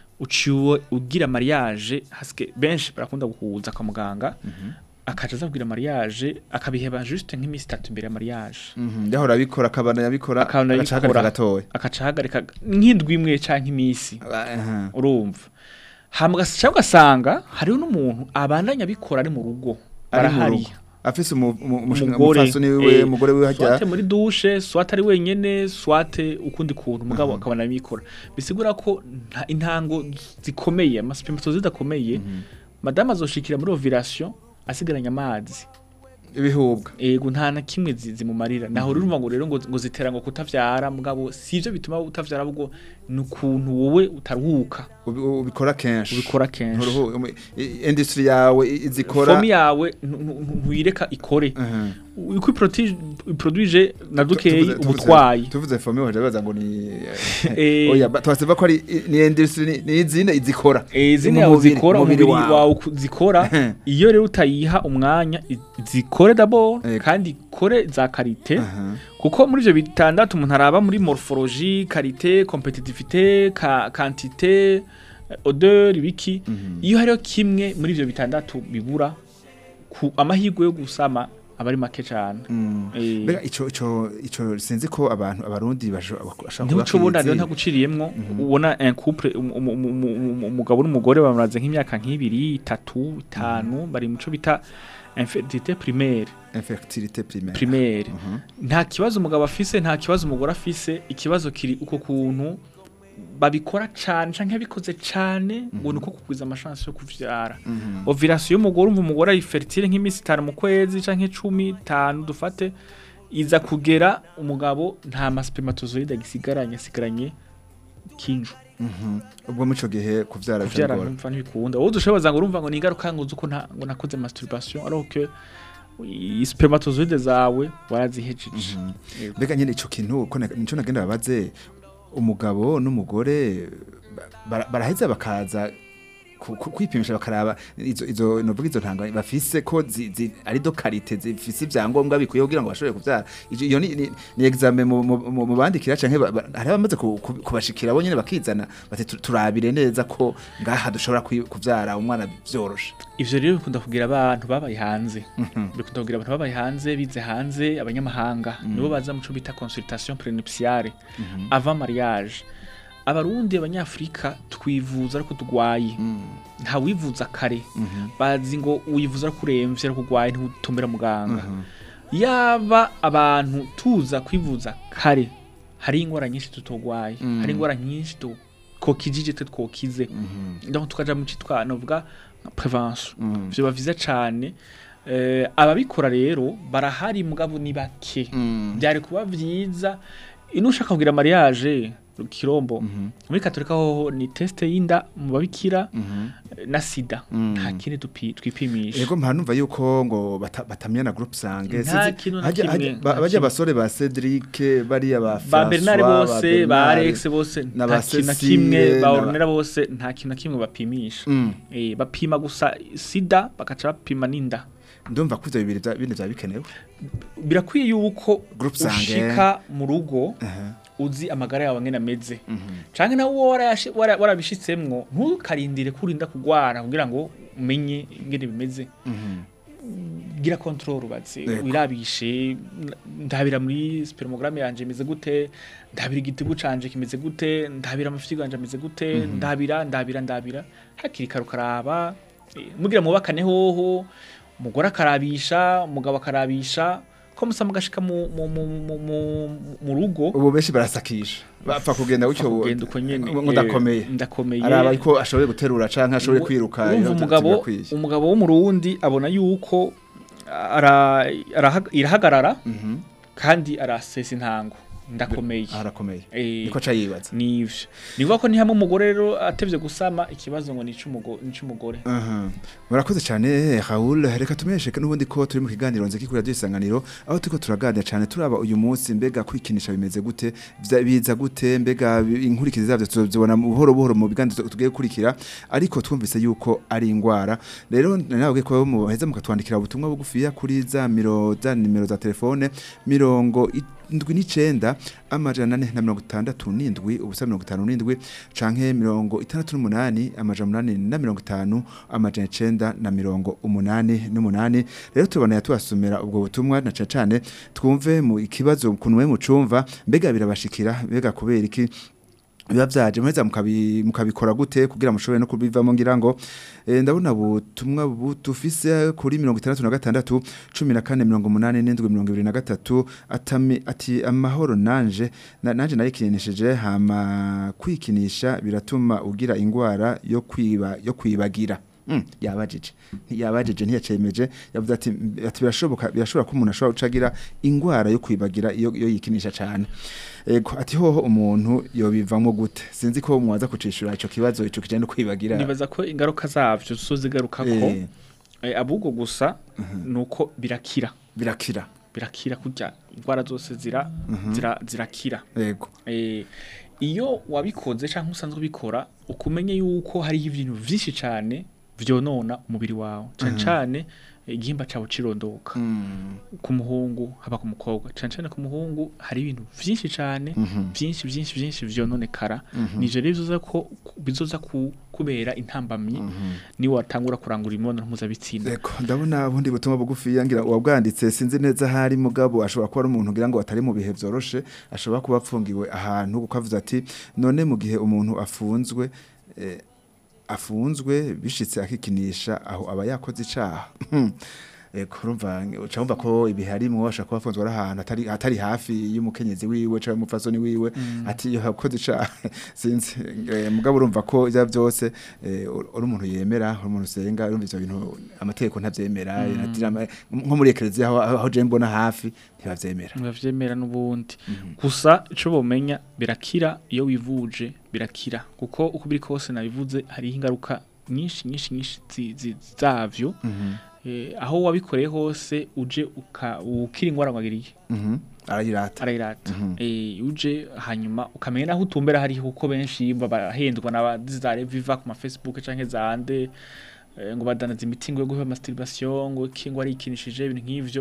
uciwe ugira mariage hasike benshi barakunda guhuza kwa muganga akaca aza kugira mariage akabiheba juste nk'iminsi itatu imbere ya mariage Mhm, yahora abikora akabana yabikora akabona agaca ahagarika abikora gatoya akaca ahagarika nk'indwi imwe canke iminsi Aha. urumva hama ugasanga ugasanga hariho n'umuntu abandanya abikora ari mu rugo ari mu barahari rugo afise umu- umu- umushinga- umugore umupfasoni wiwe eh, umugore wiwe swate hajya muri dushe swate ari wenyene swate ukundi kuntu mugabo akabona abikora bisigura ko nta intango zikomeye amaspermatozoide akomeye madame azoshikira muri ovulation asigaranye amazi ibihubwa ego nta na kimwe zi- zimumarira naho rero urumva ngo rero ngo, ngo zitera ngo kutavyara mugabo sivyo bituma utavyara ahubwo ni ukuntu wowe utaruhuka Ubi- ubikora kenshi ubikora kenshi Nturuhu- umu- i- industry yawe i- izikora fomi yawe ntu- ntu- ntuyireka ikore Aha. uko iproduije na dukeyi Tuvuze- tuvuze- ubutwayi tuvuze fomi waje baza ngo ni Eh. oya ba- twaseva ko ari i- ni industry ni- ni izine izikora izindi Mu yawe mubiri- zikora umubiri umubiri wawe. wawe uku- zikora iyo rero utayiha umwanya i- zikore d'abord Ego. kandi ikore za karite Aha. kuko muri ivyo bitandatu umuntu araba muri morphologie karite competitivité ka quantité eh, odeur ibiki iyo hariho kimwe muri ivyo bitandatu bibura ku amahirwe yo gusama aba ari make cane Mm. Eh. Mbega ico ico ico sinzi ko abantu abarundi bashobora ntibuco ubona rero ntaguciriyemwo ubona un couple um- um- um- um- um- umugabo n'umugore bamaraze nk'imyaka nk'ibiri itatu itanu bari muco bita infertilité primaire infertilité primaire primaire nta kibazo umugabo afise nta kibazo umugore afise ikibazo kiri uko kuntu babikora cane canke yabikoze cane ngo nuko kugwiza amashansi yo kuvyara ovulation y'umugore umva umugore ari fertile nk'iminsi itanu mu kwezi canke cumi itanu dufate iza kugera umugabo nta maspermatozoide agisigaranye asigaranye kinju Mhm. ubwo mu ico gihe kuvyara kuvyara bishobora numva ntibikunda wowe dushoboza ngo urumva ngo ni ingaruka ngo uko nta ngo nakoze masturbation alors que i- spermatozoide zawe warazihejeje Yego. mbega nyene ico kintu ko na- nico nagenda babaze umugabo n'umugore ba- bara- baraheza bakaza ku- ku- kwipimisha bakaraba izo izo novuga izo ntanga bafise ko zi, zi, ari do karite zifise ivyangombwa bikwiye kugira ngo bashobore kuvyara Ijo- iyo ni, ni, ni examen mu, mu, mu, mu bandikira canke ba- ba- hari abamaze ku- ku- kubashikira bo nyene bakizana bati "Tu- turabire neza ko ngaha dushobora kwi- kuvyara umwana vyoroshe ivyo rero bikunda kugira abantu babaye hanze bikunda kugira abantu babaye hanze bize hanze abanyamahanga nibo baza muco bita consultation prenuptiale avant mariage abarundi abanyafrika twivuza ariko tugwaye nta wivuza kare bazi ngo wivuza ariko uremvye ariko ugwaye ntutumbera muganga yaba abantu tuza kwivuza kare hari ingwara nyinshi tutogwaye hari ingwara nyinshi tu- twokijije twe twokize donc tukaja mu citwa novuga nka prevention vyoba vyiza cane eh, ababikora rero barahari mugabo ni bake byari kuba vyiza ino ushaka kugira mariage kirombo muri katolika hoho ni teste y'inda mu babikira na sida nta kindi dupi- twipimisha Ego mpanumva yuko ngo bata- batamya na groupe sange Nta Sinzi- kintu na hajya- kimwe, hajya- ba- nta bajya kimwe. abasore ba Cedric bariya ba ba Bernard François, bose ba Bernard, Alex bose na nta ba kintu na Cecile, kimwe ba na ba- Ornella bose nta kintu na kimwe bapimisha Mm. eh bapima gusa sida bakaca bapima n'inda ndumva ko ivyo bibiri vya- bindi vya bikenewe birakwiye yuko Group Sange. ushika mu rugo uzi amagara yawe ngene ameze canke nawe uwo warayashi- wara- warabishitsemwo ntukarindire kurinda kugwara kugira ngo umenye ingene bimeze gira control ubaze Yego. wirabishe n- ndabira muri spermogramme yanje imeze gute ndabira igitigu canje kimeze gute ndabira amafyigo yanje ameze gute ndabira ndabira ndabira hakiri kare ukaraba eh, mugira mubakane hoho umugore akarabisha umugabo akarabisha ko musa mugashika mu, mu, mu, mu, mu, mu rugo ubu benshi barasakisha bapfa kugenda gutyo kugenda uko nyene ngo ndakomeye eh, ndakomeye araba ko ashoboye guterura canke ashoboye kwiruka urumva iyo umugabo birakwiye. umugabo wo mu Rundi abona yuko ara, arahaga- irahagarara kandi arasesa intango ndakomeye arakomeye Eh, niko aca yibaza nivyo nivuga ko ni hamwe umugore rero atevye gusama ikibazo ngo ni ic'umugore Aha. murakoze cyane Raoul reka tumesheke n'ubundi ko turi mu kiganiro nziki kuri radio isanganiro aho turiko turaganira cyane turaba uyu munsi mbega kwikinisha bimeze gute vya- biza gute mbega bi- inkurikizi zavyo tuzobona buhoro buhoro mu biganiro tugiye gukurikira ariko twumvise yuko ari ingwara rero nawe ko muheza mukatwandikira ubutumwa bugufiya kuri za miro za nimero za telefone mirongo indwi n'icenda amajana ane na mirongo itandatu n'indwi ubusa mirongo itanu n'indwi canke mirongo itandatu n'umunani amajana umunani na mirongo itanu amajana icenda na mirongo umunani n'umunani rero tubona tubasomera ubwo butumwa na cane cane twumve mu ikibazo ukuntu mwe mucumva mbega birabashikira mbega kubera iki biba vyaje muheza mukabi- mukabikora gute kugira mushobore no kubivamo ngira ngo eh, ndabona ubutumwa butufise kuri mirongo itandatu na gatandatu cumi na kane mirongo umunani n'indwi mirongo ibiri na gatatu atami ati amahoro nanje na, nanje nayikinishije hama kwikinisha biratuma ugira ingwara yo kwiba yo kwibagira Mm, yabajije yabajije ntiyacemeje yavuze ati ati birashoboka birashobora ko umuntu ashobora gucagira ingwara yo kwibagira iyo iyo yikinisha cyane ego ati hoho umuntu yobivamo gute sinzi ko mwaza kucishura ico kibazo ico kijanye no kwibagira nibaza ko ingaruka zavyo zozigarukako Eh. eh, abubwo gusa nuko birakira birakira birakira kurya indwara zose zira zira zirakira ego eh, iyo wabikoze cyangwa usanzwe ubikora ukumenye yuko hariho ibintu vyinshi cane vyonona umubiri wawe cane cane eh, igihimba cawe cirondoka ku muhungu haba ku mukobwa cane cane ku muhungu hari ibintu vyinshi cane vyinshi vyinshi vyinshi vyononekara nivyo rero bizoza ko bizoza ku- kubera intambamyi ni watangura kurangura imibonano mpuzabitsina Eko ndabona bundi butumwa bugufi yangira uwabwanditse sinzi neza hari mugabo ashobora kuba ari umuntu ngira ngo atari mu bihe vyoroshe ashobora kuba apfungiwe ahantu kuko avuze ati none mu gihe umuntu afunzwe eh, afunzwe bishitse akikinisha aho aba yakoze icaha Eko urumva uca wumva ko ibiharimwo ashobora kuba afunzwe ari ahantu atari atari hafi y'umukenyezi wiwe cyangwa umupfasoni wiwe ati iyo yakoze icaha sinzi eh, mugabo urumva ko ivya vyose eh, uri umuntu yemera uri umuntu usenga urumva ivyo bintu amategeko ntavyemera atira ama- nko muri ekereziya aho aho je mbona hafi ntibavyemera bavyemera n'ubundi gusa ico bomenya birakira iyo wivuje birakira kuko uko biri kose nabivuze hariho ingaruka nyinshi nyinshi nyinshi zi- zi- zavyo eh, aho wabikoreye hose uje uka- ukira ingwara ngwagiriye Mhm. arayirata arayirata eh uje hanyuma ukamenya naho utumbera hari kuko benshi bahendwa n'abazizare viva ku ma Facebook canke zande eh, ngo badanaza imiti ngo yo guha masturbation ngo kingwa ari ikinishije ibintu nk'ivyo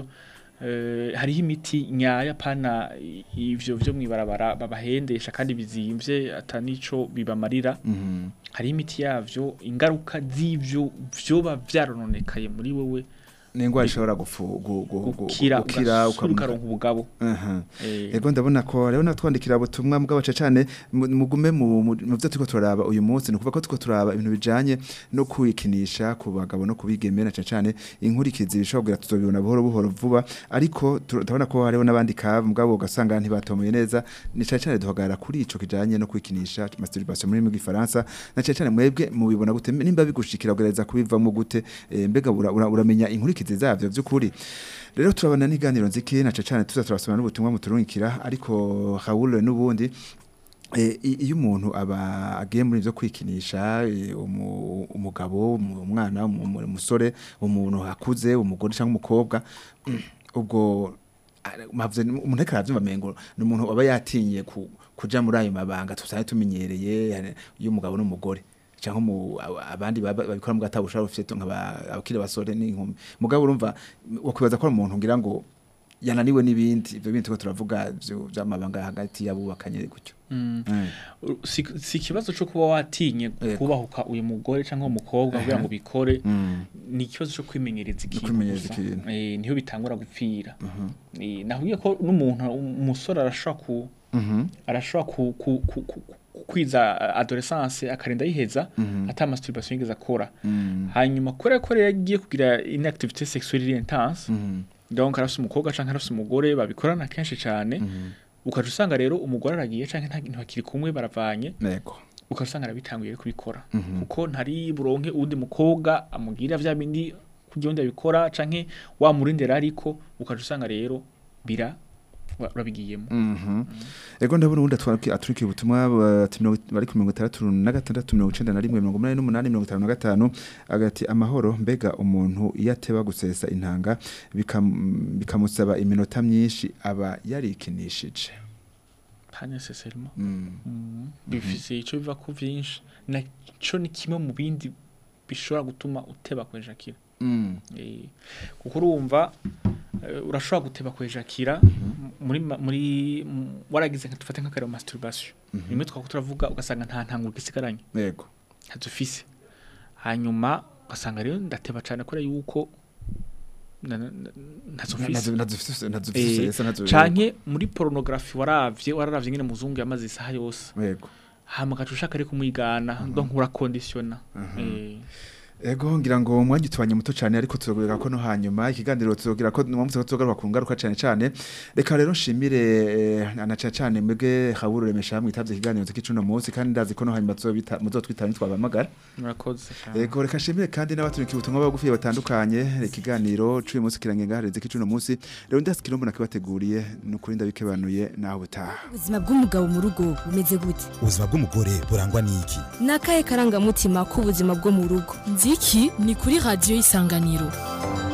eh, hariho imiti nyaya pana i- ivyo vyo mwibarabara babahendesha kandi bizimvye atanico bibamarira Mhm. hariho imiti yavyo ingaruka z'ivyo vyoba vyarononekaye muri wewe ningwa ishobora gufu gu- gu- gu- gukira gukira ugasubira ukamuka ukaronka ubugabo Aha. eh, Ego ndabona ko rero natwandikira ubutumwa mugabo cyane mugume mu mu mu byo turiko turaba uyu munsi no kuva ko turiko turaba ibintu bijanye no kwikinisha ku bagabo no kubigemera cyane cyane inkurikizi bishobora kugira tuzobibona buhoro buhoro vuba ariko tu- ndabona ko hariho n'abandi ka mugabo ugasanga ntibatomoye neza ni cyane cyane duhagarara kuri ico kijanye no kwikinisha masturbation muri mu gifaransa na cyane cyane mwebwe mubibona gute nimba bigushikira kugereza kubivamo gute eh, mbega ura- ura- uramenya inkurikizi zavyo by'ukuri rero turabana n'iganiro nziki na cyane tuza turasoma n'ubutumwa muturungikira ariko Raoul n'ubundi Eh, i- iyo umuntu aba agiye muri byo kwikinisha eh, umu- umugabo umu- umwana umu- umu- umusore umuntu akuze umugore cyangwa umukobwa mm, ubwo ah, mavuze ni- umuntu ariko aravyumva mengo ni umuntu aba yatinye ku- kuja muri ayo mabanga tusanzwe tumenyereye yani, y'umugabo n'umugore cyangwa mu- aba- abandi baba- babikora mu gatabushara ufite nk'abakiri basore n'inkumi mugabo urumva wakwibaza ko ari umuntu ngira ngo yananiwe n'ibindi ibyo bindi turiko turavuga vyo- vy'amabanga hagati y'abubakanye gutyo Mm. Mm. si si ikibazo cyo kuba watinye Yego. kubahuka uyu mugore cyangwa umukobwa kugira ngo bikore Mm. ni ikibazo cyo kwimenyereza ikintu kwimenyereza gusa. ikintu. Eh, niho bitangura gupfira Eh, nahuye ko n'umuntu umusore arashobora ku Mhm. arashobora ku, ku, ku, ku, ku- kwiza adolescence akarinda yiheza ata masturbation yigeze akora Mm. hanyuma kubera ko rero yagiye kugira inactivité sexuelle intense Mhm. donc arafise umukobwa canke arafise umugore babikorana kenshi cane ukaca usanga rero umugore aragiye canke nta- ntibakiri kumwe baravanye Nego. ukaca usanga arabitanguye rero kubikora Mhm. kuko ntari buronke uwundi mukobwa amubwira vya bindi kugira undi abikora canke wamurindira ariko ukaca usanga rero bira wa- urabigiyemo Mhm. Ego ndabona ubundi atwara aturiki ubutumwa uh, ati mirongo- bari ku mirongo itandatu na gatandatu mirongo icenda na rimwe mirongo umunani n'umunani mirongo itanu na gatanu agati amahoro mbega umuntu iyo ateba gusesa intanga bikam- bikamusaba iminota myinshi aba yarikinishije pas nécessairement Mm. Mm. bifise ico biva ku vyinshi naco ni kimwe mu bindi bishobora gutuma uteba kwejakira Mm. Eh, kuko urumva eh, urashobora guteba kwejakira muri ma- muri m- waragize nka dufate nk'akarero masturbation rimwe twako turavuga ugasanga nta ntanguro gisigaranye Ego. ntazufise hanyuma ugasanga rero ndateba cyane kubera yuko na- na- na- ntazufise Nazufise Eh, nazufise nazufise canke muri porunogarafi waravye wararavye nyine muzungu yamaze isaha yose Ego. hama ugaca ushaka ariko kumwigana donc urakondisiona Eh, Ego ngira ngo umwanya utubanye muto cyane ariko turogera ko no hanyuma ikiganiro tuzogira ko mwamutse ko tuzogaruka ku ngaruka cyane cyane reka rero nshimire eh, anaca cyane mwebwe haburu remesha mwitavye ikiganiro cy'icuno munsi kandi ndazi ko no hanyuma tuzobita muzotwitana twabamagara murakoze cane. Ego reka nshimire kandi n'abaturiki ubutumwa bagufiye batandukanye ikiganiro cuye munsi kirangenga hareze k'icuno munsi rero ndasi kirombo nakibateguriye nukuri ndabikebanuye naho butaha ubuzima bw'umugabo mu rugo bumeze gute ubuzima bw'umugore burangwa n'iki ni akahe karangamutima k'ubuzima bwo mu rugo nziki ni kuri radiyo y'isanganiro